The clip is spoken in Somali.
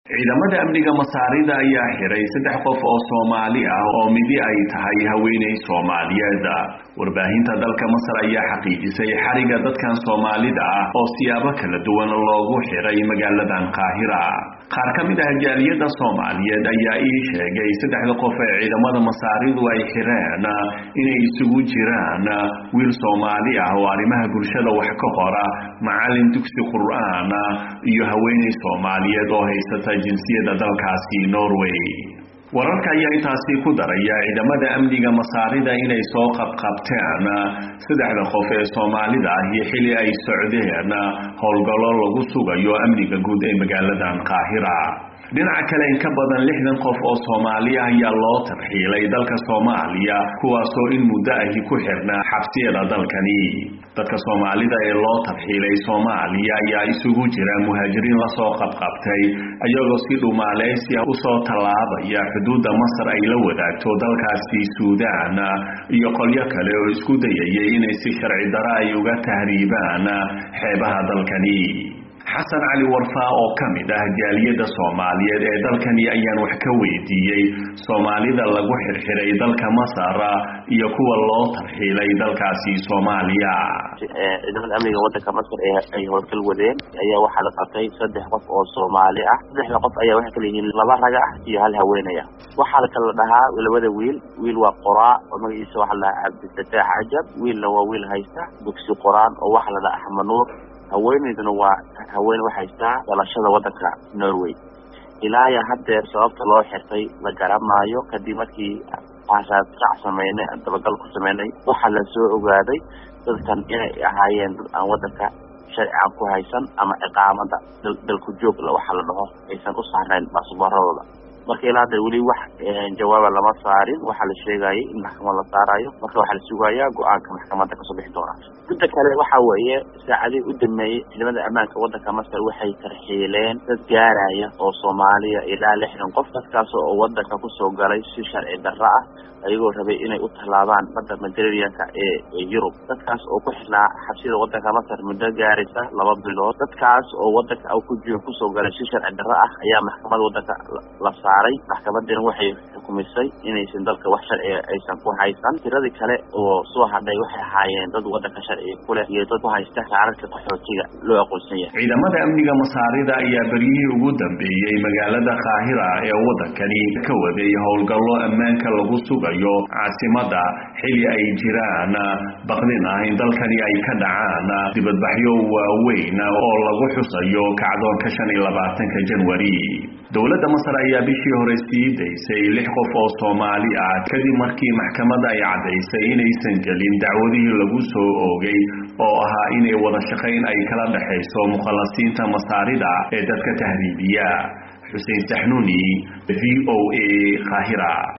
ciidamada amniga masaarida ayaa xiray saddex qof oo soomaali ah oo midi ay tahay haweeney soomaaliyeed warbaahinta dalka masar ayaa xaqiijisay xariga dadkan soomaalida ah oo siyaabo kala duwan loogu xiray magaaladan qaahira qaar ka mid ah jaaliyadda soomaaliyeed ayaa ii sheegay saddexda qof ee ciidamada masaaridu ay xireen inay isugu jiraan wiil soomaali ah oo arrimaha bulshada wax ka qora macallin dugsi qur-aan iyo haweeney soomaaliyeed oo haysata jinsiyadda dalkaasi norway wararka ayaa intaasi ku daraya ciidamada amniga masaarida inay soo qabqabteen saddexda qof ee soomaalida ah iyo xili ay socdeen howlgallo lagu sugayo amniga guud ee magaaladan qaahira dhinaca kale in ka badan lixdan qof oo soomaali ah ayaa loo tarxiilay dalka soomaaliya kuwaasoo in muddo ahi ku xirnaa xabsiyada dalkani dadka soomaalida ee loo tarxiilay soomaaliya ayaa isugu jira muhaajiriin lasoo qabqabtay ayagoo si dhumaaleysia usoo tallaabaya xuduudda masar ay la wadaagto dalkaasi suudaan iyo qolyo kale oo isku dayayay inay si sharci daro ay uga tahriibaan xeebaha dalkani xasan cali warfaa oo ka mid ah jaaliyadda soomaaliyeed ee dalkani ayaan wax ka weydiiyey soomaalida lagu xirxiray dalka masar iyo kuwa loo tarxiilay dalkaasi soomaaliya ciidamada amniga wadanka masar ee ay howlgal wadeen ayaa waxaa la qabtay saddex qof oo soomaali ah saddexda qof ayaa waxay kala yihiin laba raga ah iyo hal haweenaya waxaa la kala dhahaa labada wiil wiil waa qoraa oo magaciisa waxaa la dhahaa cabdifataax cajab wiilna waa wiil haysta dugsi qoraan oo waxaa la dhahaa axmed nuur haweeneyduna waa haween wax haystaa dhalashada wadanka norway ilaa iyo haddeer sababta loo xirtay la garamaayo kadib markii aasaasrac sameynay dabagal ku sameynay waxaa la soo ogaaday dadkan inay ahaayeen dad aan wadanka sharcigan ku haysan ama ciqaamada dalku joogla waxaa la dhaho aysan u saarnayn baasbooradooda marka ilaa hadda weli wax jawaaba lama saarin waxaa la sheegayay in maxkamad la saarayo marka waxaa la sugayaa go-aanka maxkamadda kasoo bixi doona midda kale waxa weeye saacadihii u dameeyey ciidamada ammaanka wadanka masar waxay tarxiileen dad gaaraya oo soomaaliya ilaa lixdan qof dadkaas oo wadanka kusoo galay si sharci darro ah ayagoo rabay inay u tallaabaan badda mediterraneanka ee yurub dadkaas oo ku xirnaa xabsida wadanka masar muddo gaaraysa laba bilood dadkaas oo wadanka ku kusoo galay si sharci darro ah ayaa maxkamada wadanka la saaray maxkamadina waxay xukumisay inaysan dalka wax sharciga aysan ku haysan tiradii kale oo soo hadhay waxay ahaayeen dad wadanka sharciga ku leh iyo dad ku haysta kaararka qaxootiga loo aqoonsan yahay ciidamada amniga masaarida ayaa beryihii ugu dambeeyey magaalada qaahira ee wadankani ka waday howlgallo ammaanka lagu sugayo caasimada xili ay jiraan baqdin ah in dalkani ay ka dhacaan dibadbaxyo waaweyn oo lagu xusayo kacdoonka shan iyo labaatanka janwari dowladda masar ayaa bishii hore sii daysay lix qof oo soomaali ah kadib markii maxkamadda ay caddaysay inaysan gelin dacwadihii lagu soo oogay oo ahaa inay wada shaqayn ay kala dhexayso mukhalasiinta masaarida ee dadka tahriibiya xuseen saxnuuni v o a qaahira